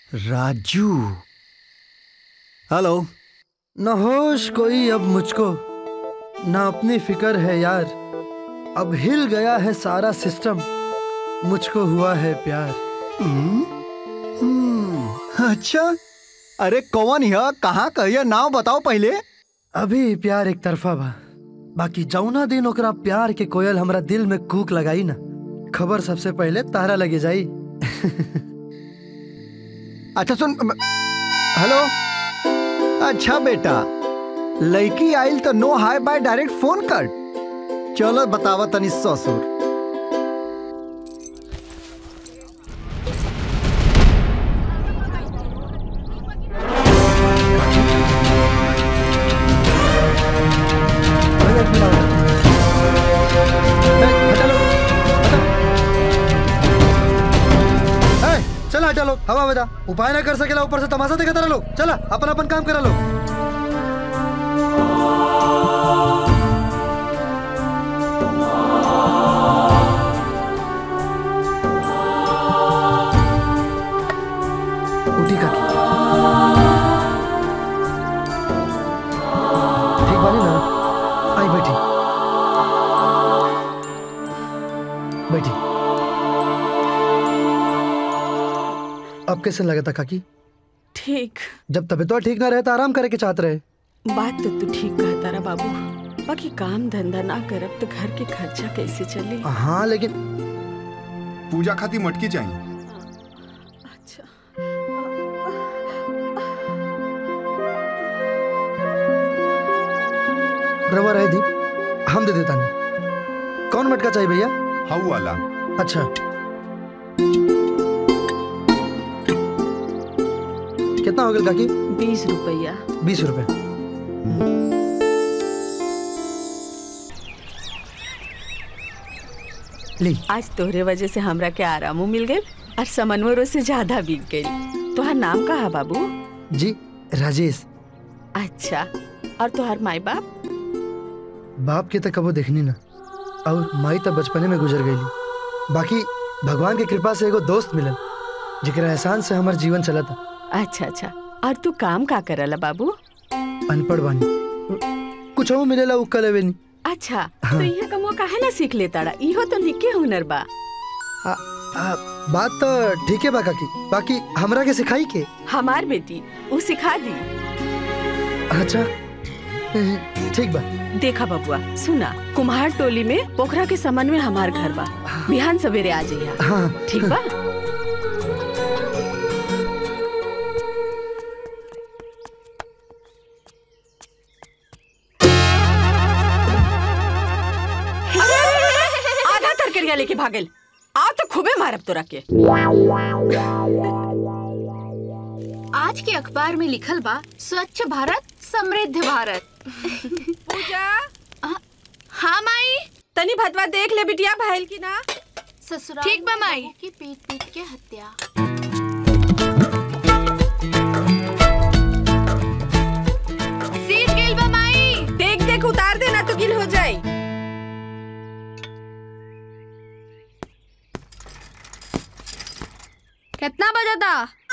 Raju hello न होश कोई अब मुझको न अपनी फिक्र है यार अब हिल गया है सारा सिस्टम मुझको हुआ है प्यार अच्छा अरे कौन है कहाँ कहिए नाम बताओ पहले अभी प्यार एक तरफा बा बाकी जौना दिन ओकरा प्यार के कोयल हमरा दिल में कूक लगाई ना खबर सबसे पहले तारा लगे जाई अच्छा सुन हेलो अच्छा बेटा लड़की आइल तो no hi bye direct phone कर चलो बतावा तनी ससुर ए, चला हटा लो हवा बता उपाय ना कर सकेला ऊपर से तमाशा देखा लो चला अपन अपन काम करा लो उठी काकी ठीक बानी ना आई बैठी बैठी अब कैसे लगा था काकी ठीक जब तबीयत ठीक ना रहे तो आराम करे के चाहते रहे बात तो तू ठीक कहता रहा बाबू बाकी काम धंधा ना करब तो घर के खर्चा कैसे चले हाँ लेकिन पूजा खाती मटकी चाहिए अच्छा रवा रहे दी हम दे देता नहीं कौन मटका चाहिए भैया हाउ वाला अच्छा कितना हो गया काकी बीस रुपया बीस रुपए ली आज तोहरे वजह से हमरा के आरामो मिल गए और समनवरों से ज्यादा बीत गई तोहार नाम का है बाबू जी राजेश अच्छा और तोहार माई बाप बाप के तो कबो देखनी ना और माई तो बचपने में गुजर गई बाकी भगवान की कृपा से एगो दोस्त मिलल जेकरा एहसान से हमार जीवन चला था अच्छा अच्छा और तू काम का करला बाबू अनपढ़ बानी कुछ हो मिलेला उ कले नहीं अच्छा तो ये कमो काहे ना सीख लेता रहा इहो तो निके हुनर बा आ, आ, बात तो ठीक है बा काकी बाकी हमरा के सिखाई के हमार बेटी उ सिखा दी अच्छा ठीक बा देखा बबुआ सुना कुम्हार टोली में पोखरा के समन में हमार घर बा बिहान सवेरे आ जाइए हाँ ठीक बा आधा तरकरिया लेके भागल आ तो खूबे मारब तोरा के आज के अखबार में लिखल बा स्वच्छ भारत समृद्ध भारत पूजा हाँ माई तनी भतवा देख ले बिटिया भाईल की ना ससुराल ठीक बा माई की पीट पीट के हत्या सीट गेल बा माई देख देख उतार देना तो गिल हो जाए कितना बजा था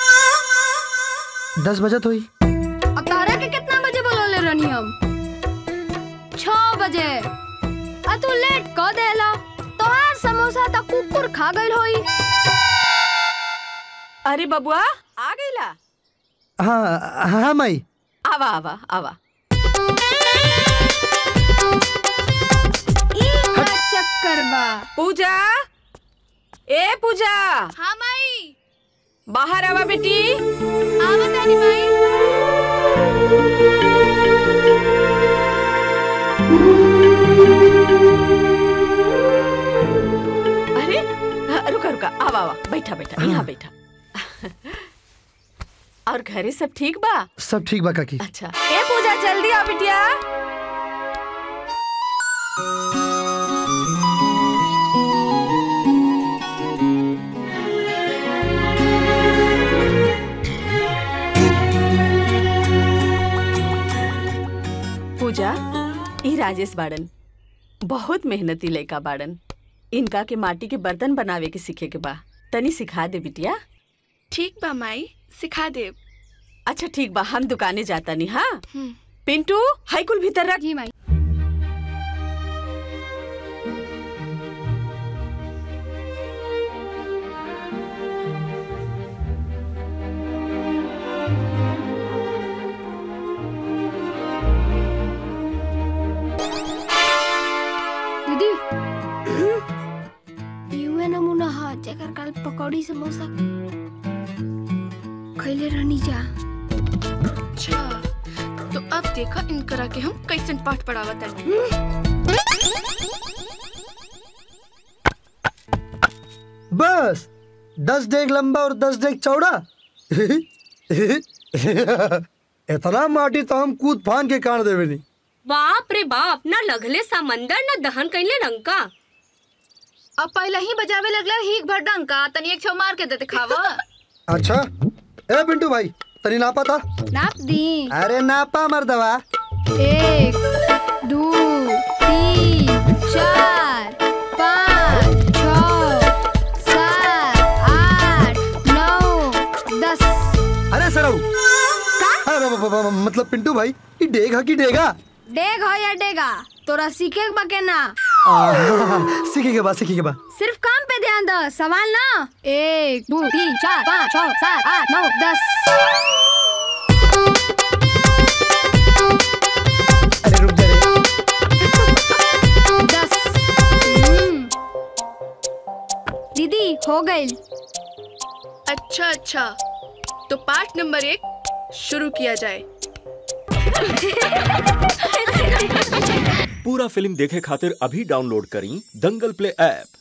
दस बजत हुई अब तारा के कितना बजे बोलोले रहनी हम छह बजे आ तू लेट क देला तोहार समोसा त कुकुर खा गइल होई अरे बबुआ आ गईला हाँ हाँ माई आवा आवा आवा ई का चक्कर बा पूजा ए पूजा हाँ माई बाहर आवा बेटी आवत आनी माई अरे हाँ, रुका रुका आवा आवा बैठा बैठा यहाँ बैठा और घरे सब ठीक बा सब ठीक बा काकी अच्छा ए पूजा जल्दी आ बिटिया पूजा ई राजेश बाड़न बहुत मेहनती लड़का बाड़न इनका के माटी के बर्तन बनावे के सीखे के बा तनी सिखा दे बिटिया ठीक बा माई सिखा देब अच्छा ठीक बा हम दुकाने जाता नहीं हाँ हम्म। पिंटू हाई कुल भीतर रख जी माई दीदी युए नमूना ह जेकर काल पकौड़ी समोसा खैले रहनी जा अच्छा तो अब देखा इनकरा के हम कैसन पाठ पढ़ावत तानी बस दस डेग लंबा और दस डेग चौड़ा इतना माटी तो हम कूद फान के काट देवे नहीं बाप रे बाप ना लगले समंदर ना दहन कैले रंका अब पहले ही बजावे लगला हीक भर डंका तनी एक छो मार के दे दिखावा अच्छा ए पिंटू भाई तनी नापा था नाप दी अरे नापा मर्दवा एक दो तीन चार पाँच छ सात आठ नौ दस अरे सरऊ अरे ब- ब- ब- मतलब पिंटू भाई ये डेग है कि डेगा डेग हो या डेगा तोरा सीखे बा के ना सीखेगा बा सीखेगा बा सिर्फ काम पे ध्यान दो सवाल ना एक दो तीन चार पाँच छ सात आठ नौ दस अरे रुक जा रे दस हम्म। दीदी हो गई अच्छा अच्छा तो पाठ नंबर एक शुरू किया जाए पूरा फिल्म देखे खातिर अभी डाउनलोड करी दंगल प्ले ऐप